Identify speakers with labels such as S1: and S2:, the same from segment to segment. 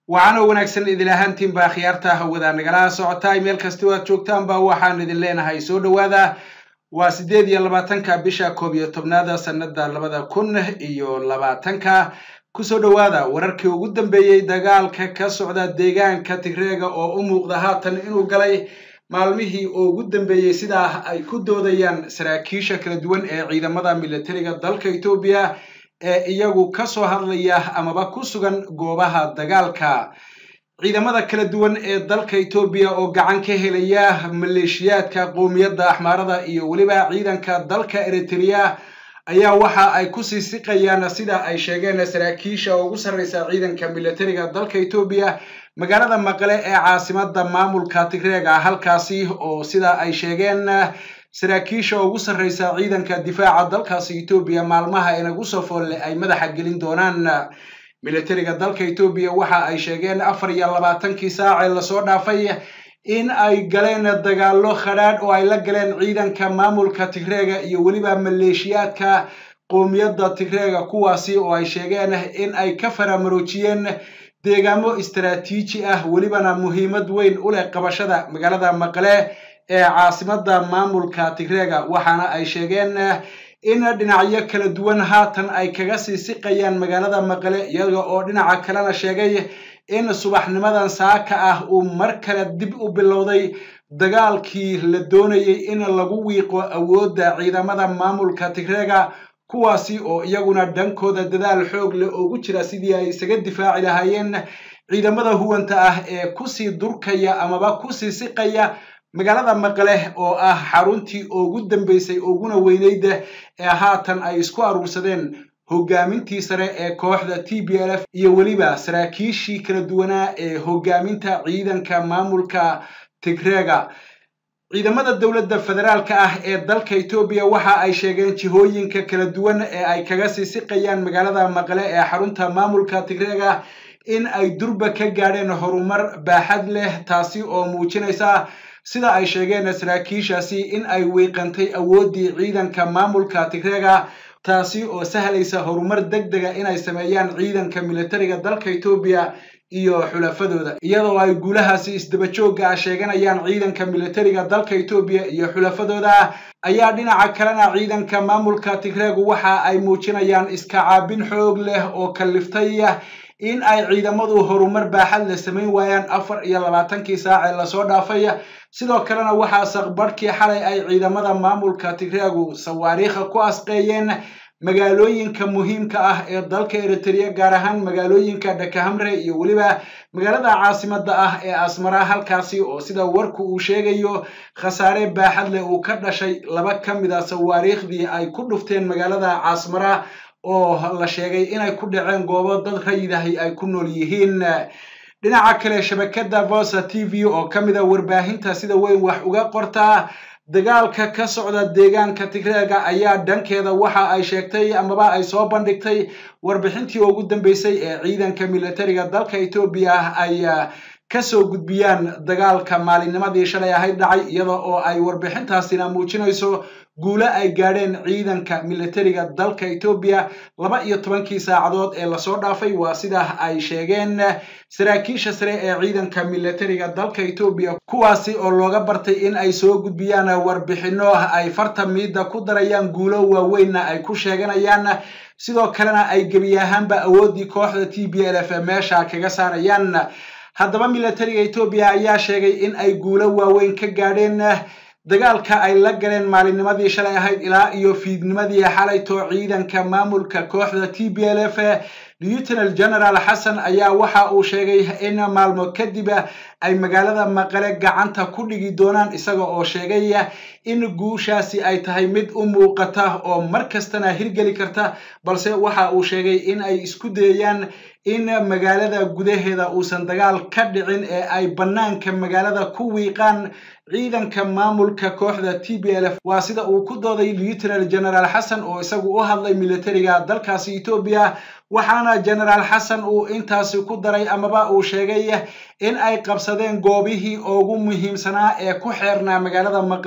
S1: waxaana wanaagsan idin ahaantiinba akhyaarta hawada nagala socotaay meel kastoo aad joogtaanba waxaan idin leenahay soo dhowaada waa siddeed iyo labaatanka bisha koob iyo tobnaada sannada labada kun iyo labaatanka kusoo dhowaada wararkii ugu dambeeyey dagaalka ka socda deegaanka tigreega oo u muuqda haatan inuu galay maalmihii oo ugu dambeeyey sidaa ay ku doodayaan saraakiisha kala duwan ee ciidamada militariga dalka etoobiya ee iyagu ka soo hadlaya amaba ku sugan goobaha dagaalka ciidamada kala duwan ee dalka etoobiya oo gacan ka helaya maleeshiyaadka qowmiyadda axmaarada iyo weliba ciidanka dalka eritrea ayaa waxa ay ku sii siqayaan sida ay sheegeen saraakiisha ugu sarreysa ciidanka militariga dalka etoobiya magaalada maqle ee caasimada maamulka tigreega halkaasi oo sida ay sheegeen saraakiisha ugu sarreysa ciidanka difaaca dalkaasi etoobiya maalmaha inagu soo foolle ay madaxa gelin doonaan militariga dalka etoobiya waxa ay sheegeen afar iyo labaatankii saacee lasoo dhaafay in ay galeen dagaallo khadhaadh oo ay la galeen ciidanka maamulka tigreega iyo weliba maleeshiyaadka qowmiyadda tigreega kuwaasi oo ay sheegeen in ay ka faramaroojiyeen deegaamo istaraatiiji ah welibana muhiimad weyn u leh qabashada magaalada maqle ee caasimada maamulka tigreega waxaana ay sheegeen in dhinacyo kala duwan haatan ay kaga sii siqayaan magaalada maqle iyaga oo dhinaca kalena sheegay in subaxnimadan saaka ah uu mar kale dib u bilowday dagaalkii la doonayay in lagu wiiqo awoodda ciidamada maamulka tigreega kuwaasi oo iyaguna dhankooda dadaal xoog leh ugu jira sidii ay isaga difaaci lahaayeen ciidamada huwanta ah ee kusii durkaya amaba kusii siqaya magaalada maqle oo ah xaruntii ugu dambeysay uguna weyneyd ee haatan ay isku aruursadeen hogaamintii sare ee kooxda t b l f iyo weliba saraakiishii kala duwanaa ee hogaaminta ciidanka maamulka tigreega ciidamada dowladda federaalka ah ee dalka etoobiya waxa ay sheegeen jihooyinka kala duwan ee ay kaga sii siqayaan magaalada maqle ee xarunta maamulka tigreega in ay durba ka gaadheen horumar baaxad leh taasi oo muujinaysa sida ay sheegeen saraakiishaasi in ay wiiqantay awooddii ciidanka maamulka tigreega taasi oo sahlaysa horumar deg dega inay sameeyaan ciidanka militariga dalka etoobiya iyo xulafadooda iyadoo ay guulahaasi isdabajooga ah sheeganayaan ciidanka militariga dalka etoobiya iyo xulafadooda ayaa dhinaca kalena ciidanka maamulka tigreegu waxa ay muujinayaan iska caabin xoog leh oo kalliftay in ay ciidamadu horumar baaxad la samayn waayaan afar iyo labaatankii saacee lasoo dhaafay sidoo kalena waxaa saqbarhkii xalay ay ciidamada maamulka tigreegu sawaariikha ku asqeeyeen magaalooyinka muhiimka ah ee dalka eritrea gaar ahaan magaalooyinka dhakahamre iyo weliba magaalada caasimada ah ee asmara halkaasi oo sida warku uu sheegayo khasaare baaxad leh uu ka dhashay laba ka mid a sawaariikhdii ay ku dhufteen magaalada caasmara oo la sheegay inay ku dhaceen goobo dad rayidahay ay ku nool yihiin dhinaca kale shabakada vosa t v oo ka mid a warbaahinta sida weyn wax uga qortaa dagaalka ka socda deegaanka tigreega ayaa dhankeeda waxa ay sheegtay amaba ay soo bandhigtay warbixintii ugu dambeysay ee ciidanka militariga dalka etoobiya ay kasoo gudbiyaan dagaalka maalinnimadii shalay ahayd dhacay iyada oo ay warbixintaasina muujinayso guulo ay gaadheen ciidanka militariga dalka etoobiya laba iyo tobankii saacadood ee lasoo dhaafay waa sida ay sheegeen saraakiisha sare ee ciidanka militariga dalka etoobiya kuwaasi oo looga bartay in ay soo gudbiyaan warbixino ay farta miidda ku darayaan guulo waaweynna ay ku sheeganayaan sidoo kalena ay gebi ahaanba awooddii kooxda t b l f meesha kaga saarayaan haddaba militariga etoobiya ayaa sheegay in ay guulo waaweyn ka gaadheen dagaalka ay la galeen maalinnimadii shalay ahayd ilaa iyo fiidnimadii xalayto ciidanka maamulka kooxda t b l f lieutenal general xasan ayaa waxa uu sheegay in maalmo kadib ay magaalada maqale gacanta ku dhigi doonaan isaga oo sheegay in guushaasi ay tahay mid u muuqata oo mar kastana hirgeli karta balse waxa uu sheegay in ay isku dayayaan in magaalada gudaheeda uusan dagaal ka dhicin ee ay bannaanka magaalada ku wiiqaan ciidanka maamulka kooxda t b l f waa sida uu ku dooday lieutenal general xasan oo isagu u hadlay militariga dalkaasi etoobiya waxaana genaraal xasan uu intaasi ku daray amaba uu sheegay in ay qabsadeen goobihii ugu muhiimsanaa ee ku xeernaa magaalada maqale ee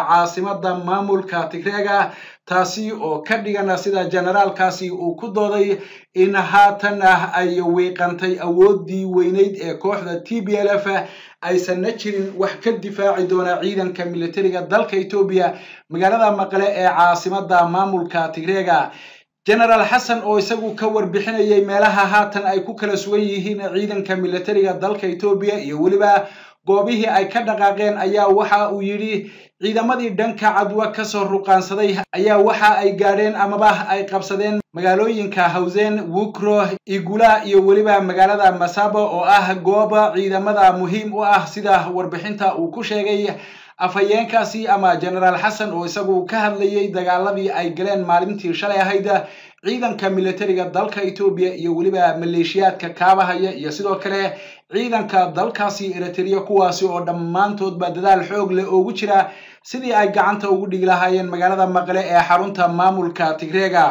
S1: caasimada maamulka tigreega taasi oo ka dhigana sida generaalkaasi uu ku dooday in haatan ah ay wiiqantay awoodii weyneyd ee kooxda t b l f aysanna jirin wax ka difaaci doona ciidanka militariga dalka etoobiya magaalada maqle ee caasimada maamulka tigreega genaraal xasan oo isagu ka warbixinayay meelaha haatan ay ku kala sugan yihiin ciidanka militariga dalka etoobiya iyo weliba goobihii ay ka dhaqaaqeen ayaa waxa uu yidhi ciidamadii dhanka cadwa kasoo ruqaansaday ayaa waxa ay gaadheen amaba ay qabsadeen magaalooyinka hawsen wukro igula iyo weliba magaalada masabo oo ah gooba ciidamada muhiim u ah sida warbixinta uu ku sheegay afhayeenkaasi ama genaraal xasan oo isagu ka hadlayay dagaaladii ay galeen maalintii shalay ahayd ciidanka militariga dalka etoobiya iyo weliba maleeshiyaadka kaabahaya iyo sidoo kale ciidanka dalkaasi eritrea kuwaasi oo dhammaantoodba dadaal xoog leh oogu jira sidii ay gacanta ugu dhigi lahaayeen magaalada maqle ee xarunta maamulka tigreega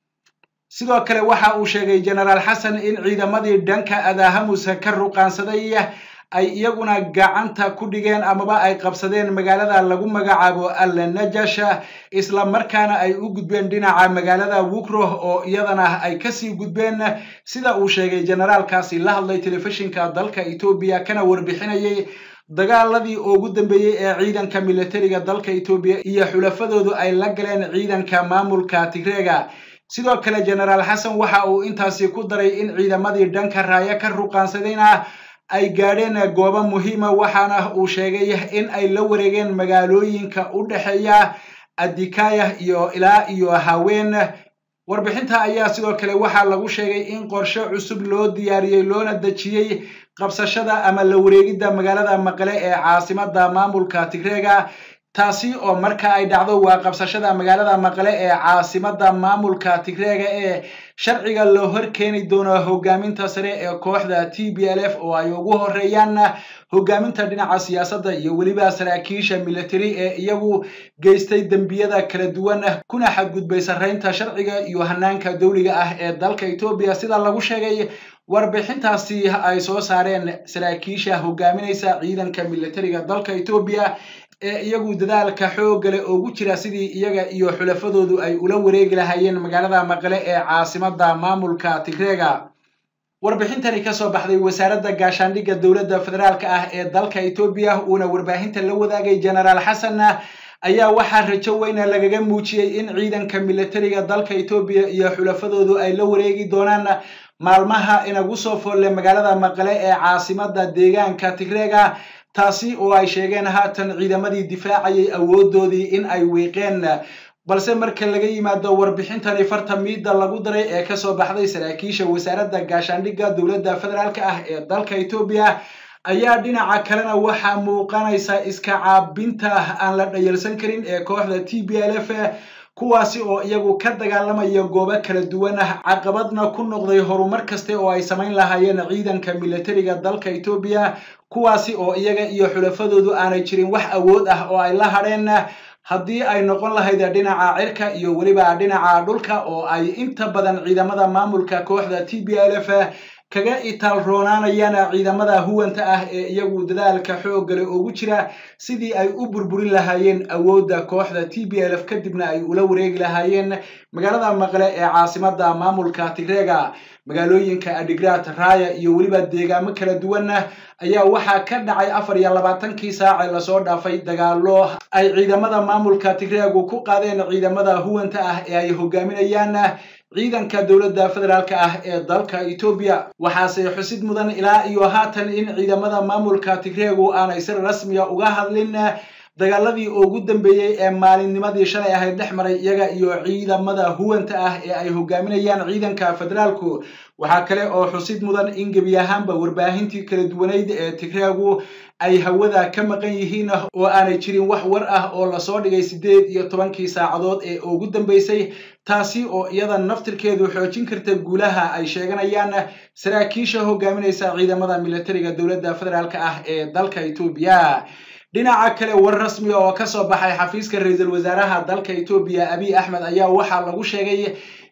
S1: sidoo kale waxa uu sheegay genaraal xasan in ciidamadii dhanka adahamusa ka ruqaansaday ay iyaguna gacanta ku dhigeen amaba ay qabsadeen magaalada lagu magacaabo alnajash isla markaana ay u gudbeen dhinaca magaalada wukro oo iyadana ay kasii gudbeen sida uu sheegay generaalkaasi la hadlay telefishinka dalka etoobiya kana warbixinayay dagaaladii ugu dambeeyey ee ciidanka militariga dalka etoobiya iyo xulafadoodu ay la galeen ciidanka maamulka tigreega sidoo kale genaraal xasan waxa uu intaasi ku daray in ciidamadii dhanka raaya ka ruqaansadayna ay gaadheen goobo muhiima waxaana uu sheegay in ay la wareegeen magaalooyinka u dhexeeya adikaya iyo ilaa iyo haween warbixinta ayaa sidoo kale waxaa lagu sheegay in qorshe cusub loo diyaariyey loona dejiyey qabsashada ama la wareegidda magaalada maqle ee caasimada maamulka tigreega taasi oo marka ay dhacdo waa qabsashada magaalada maqle ee caasimada maamulka tigreega ee sharciga loo hor keeni doono hogaaminta sare ee kooxda t b l f oo ay ugu horeeyaan hogaaminta dhinaca siyaasadda iyo weliba saraakiisha military ee iyagu geystay dembiyada kala duwan kuna xadgudbay sarreynta sharciga iyo hanaanka dowliga ah ee dalka etoobiya sida lagu sheegay warbixintaasi ay soo saareen saraakiisha hogaaminaysa ciidanka militariga dalka etoobiya ee iyagu dadaalka xoogale ugu jira sidii iyaga iyo xulafadoodu ay ula wareegi lahaayeen magaalada maqle ee caasimada maamulka tigreega warbixintani kasoo baxday wasaaradda gaashaandhigga dowladda federaalka ah ee dalka etoobiya uuna warbaahinta la wadaagay genaraal xasan ayaa waxaa rajo weyna lagaga muujiyey in ciidanka militariga dalka etoobiya iyo xulafadoodu ay la wareegi doonaan maalmaha inagu soo foolle magaalada maqle ee caasimada deegaanka tigreega taasi oo ay sheegeen haatan ciidamadii difaacayay awoodoodii in ay wiiqeen balse marka laga yimaado warbixintani farta miidda lagu daray ee kasoo baxday saraakiisha wasaaradda gaashaandhigga dowladda federaalk ah ee dalka etoobiya ayaa dhinaca kalena waxaa muuqanaysa iska caabinta aan la dhayalsan karin ee kooxda t b l f kuwaasi oo iyagu ka dagaalamaya goobo kala duwan ah caqabadna ku noqday horumar kaste oo ay samayn lahaayeen ciidanka militariga dalka etoobiya kuwaasi oo iyaga iyo xulafadoodu aanay jirin wax awood ah oo ay la hadheen haddii ay noqon lahayd dhinaca cirka iyo weliba dhinaca dhulka oo ay inta badan ciidamada maamulka kooxda t b l f kaga itaal roonaanayaan ciidamada huwanta ah ee iyagu dadaalka xooggale ugu jira sidii ay u burburin lahaayeen awoodda kooxda t b l f kadibna ay ula wareegi lahaayeen magaalada maqle ee caasimada maamulka tigreega magaalooyinka adigrat raya iyo weliba deegaamo kala duwan ayaa waxaa ka dhacay afar iyo labaatankii saace lasoo dhaafay dagaalo ay ciidamada maamulka tigreegu ku qaadeen ciidamada huwanta ah ee ay hogaaminayaan ciidanka dowladda federaalka ah ee dalka etoobiya waxaase xusid mudan ilaa iyo haatan in ciidamada maamulka tigreegu aanay si rasmiya uga hadlin dagaaladii ugu dambeeyey ee maalinnimadii shalay ahayd dhex maray iyaga iyo ciidamada huwanta ah ee ay hogaaminayaan ciidanka federaalku waxaa kale oo xusid mudan in gebi ahaanba warbaahintii kala duwanayd ee tigreegu ay hawada ka maqan yihiin oo aanay jirin wax war ah oo lasoo dhigay siddeed iyo tobankii saacadood ee ugu dambeysay taasi oo iyada naftirkeedu xoojin karta guulaha ay sheeganayaan saraakiisha hogaaminaysa ciidamada militariga dowladda federaalk ah ee dalka etoobiya dhinaca kale war rasmi oo kasoo baxay xafiiska ra-iisul wasaaraha dalka etoobiya abiy axmed ayaa waxaa lagu sheegay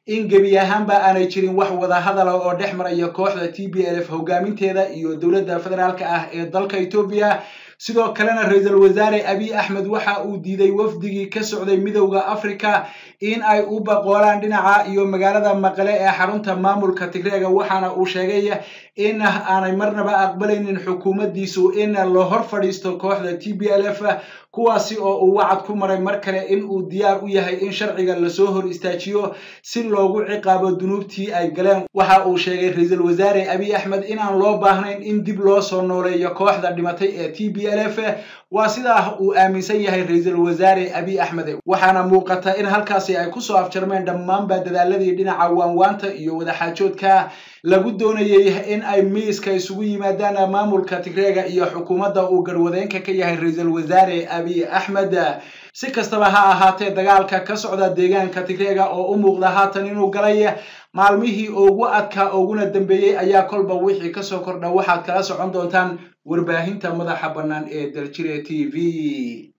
S1: in gebi ahaanba aanay jirin wax wadahadala oo dhex maraya kooxda t b l f hogaaminteeda iyo dowladda federaalka ah ee dalka etoobiya sidoo kalena ra-iisul wasaare abiy axmed waxa uu diiday wafdigii ka socday midowda africa in ay u baqoolaan dhinaca iyo magaalada maqale ee xarunta maamulka tigreega waxaana uu sheegay in aanay marnaba aqbalaynin xukuumaddiisu in la hor fadhiisto kooxda t b l f kuwaasi oo uu wacad ku maray mar kale in uu diyaar u yahay in sharciga lasoo hor istaajiyo si loogu ciqaabo dunuubtii ay galeen waxa uu sheegay ra-iisul wasaare abiy axmed inaan loo baahnayn in dib loo soo nooleeyo kooxda dhimatay ee t b l f waa sidaa uu aaminsan yahay ra-iisul wasaare abiy axmed waxaana muuqata in halkaasi ay kusoo afjarmeen dhammaanba dadaaladii dhinaca waanwaanta iyo wadaxaajoodka lagu doonayay in ay miiska isugu yimaadaan maamulka tigreega iyo xukuumadda uu garwadeenka ka yahay ra-iisul wasaare abiy axmed si kastaba ha ahaatee dagaalka ka socda deegaanka tigreega oo u muuqda haatan inuu galay maalmihii ugu adkaa uguna dambeeyey ayaa kolba wixii kasoo kordha waxaad kala socon doontaan warbaahinta madaxa bannaan ee daljire t v